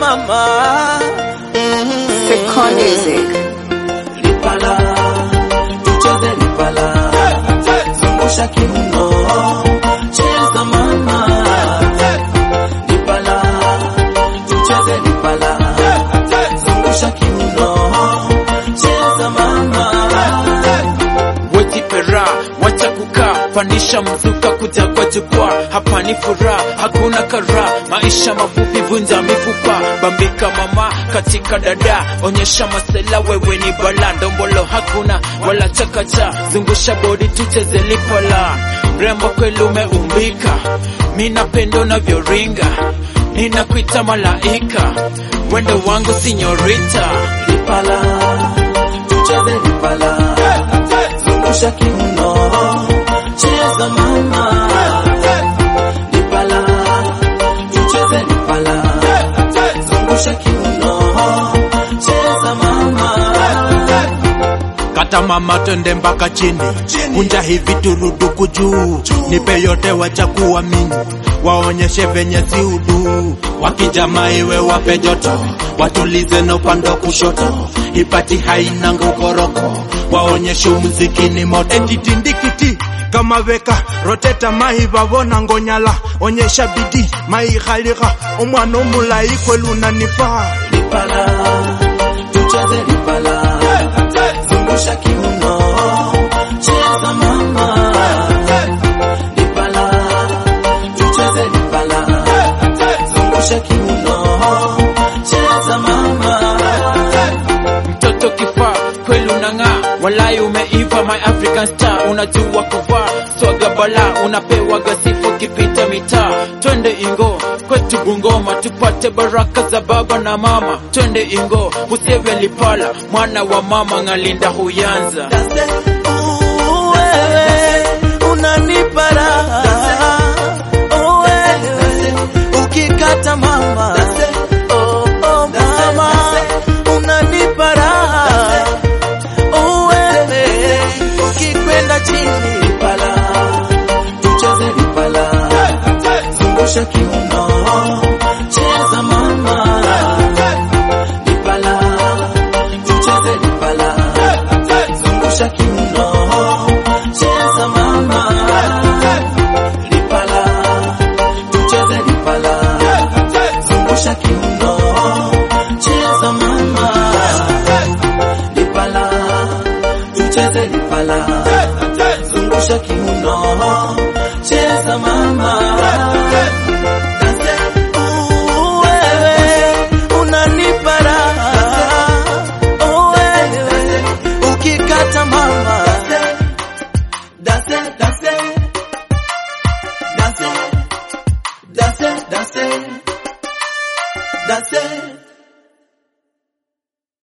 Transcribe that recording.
mama. Second music. Lipala, tucheze lipala, zungusha kiuno, cheza mama. Lipala, tucheze lipala, zungusha kiuno, cheza mama. wejipera wacha kukaa pandisha mzuka kuja kwa jukwaa hapa ni furaha hakuna kara maisha mafupi vunja mifupa bambika mama katika dada onyesha masela wewe ni bala ndombolo hakuna wala chakacha zungusha bodi tucheze lipala mrembo kweli umeumbika mi napendo navyoringa ninakuita malaika wendo wangu sinyorita Lipala, tucheze lipala, zungusha kiuno, cheza mama. Lipala, tucheze lipala, zungusha kiuno, cheza mama. kata mama twende mpaka chini kunja hivi turuduku juu nipe yote wacha kuamini waonyeshe venye si udu wakijama iwe wape joto watulize na upande wa kushoto ipati haina ngukoroko waonyeshe muziki ni moto etitindikiti kama veka roteta mahi vavona ngonyala onyesha bidi maihaliha omwana omulayi kwelunanifaa Lipala, tucheze lipala, zungusha kiuno, cheza mama. Lipala, tucheze lipala, zungusha kiuno, cheza mama. mtoto kifaa kweli unang'aa walai umeiva my african star unajua kuvaa swaga bala unapewa gasifu kipita mitaa twende ingo kwetu bungoma tupate baraka za baba na mama twende ingo useve lipala mwana wa mama ng'alinda huyanza Wewe unanipa raha, oh wewe ukikata mama, oh oh mama unanipa raha, oh wewe ukikwenda chini, lipala tucheze lipala, zungusha kiuno, cheza mama, lipala tucheze lipala, zungusha kiuno, cheza mama, lipala tucheze lipala, zungusha kiuno, cheza mama, lipala tucheze lipala, zungusha kiuno, cheza mama. Dance, ooh, wewe unanipa raha, oh wewe ukikata mama. Dance, dance, dance, dance, dance, dance, dance.